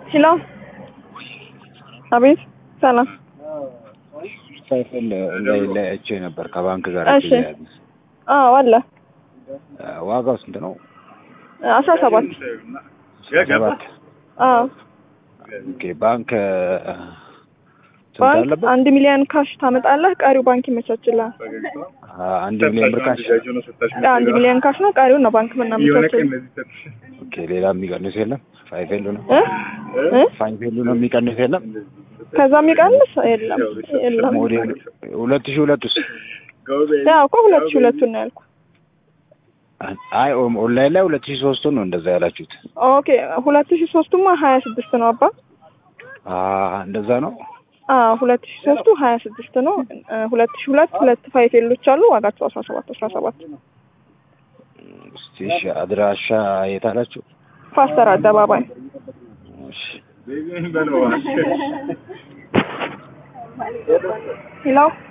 ሄሎ አቤት ሰላም ሳይፈል ላይ ላይ አይቼ ነበር ከባንክ ጋር እሺ አዎ አለ ዋጋው ስንት ነው? አስራ ሰባት ሰባት አዎ ኦኬ ባንክ ስንት ባንክ አለበት? አንድ ሚሊዮን ካሽ ታመጣለህ ቀሪው ባንክ ይመቻችልሃል አ- አንድ ሚሊዮን ብር ካሽ አንድ ሚሊዮን ካሽ ነው ቀሪውን ነው ባንክ ምናመቻችል ኦኬ ሌላ የሚቀንስ የለም? ፋይቭ ኤሉ ነው እ እ ፋይቭ ኤሉ ነው የሚቀንስ የለም? ከዛ የሚቀንስ የለም የለም ሞዴል ሁለት ሺህ ሁለት ውስጥ ያው እኮ ሁለት ሺህ ሁለቱን ነው ያልኩህ አይ ኦን- ኦንላይን ላይ ሁለት ሺህ ሶስቱን ነው እንደዛ ያላችሁት። ኦኬ ሁለት ሺህ ሶስቱማ ሀያ ስድስት ነው አባ አ እንደዛ ነው። አዎ ሁለት ሺህ ሶስቱ ሀያ ስድስት ነው እ ሁለት ሺህ ሁለት ሁለት ፋይፍ ኤሎች አሉ ዋጋቸው አስራ ሰባት አስራ ሰባት እስቲ እሺ አድራሻ የት አላችሁ? ፓስተር አደባባይ እሺ ሄሎ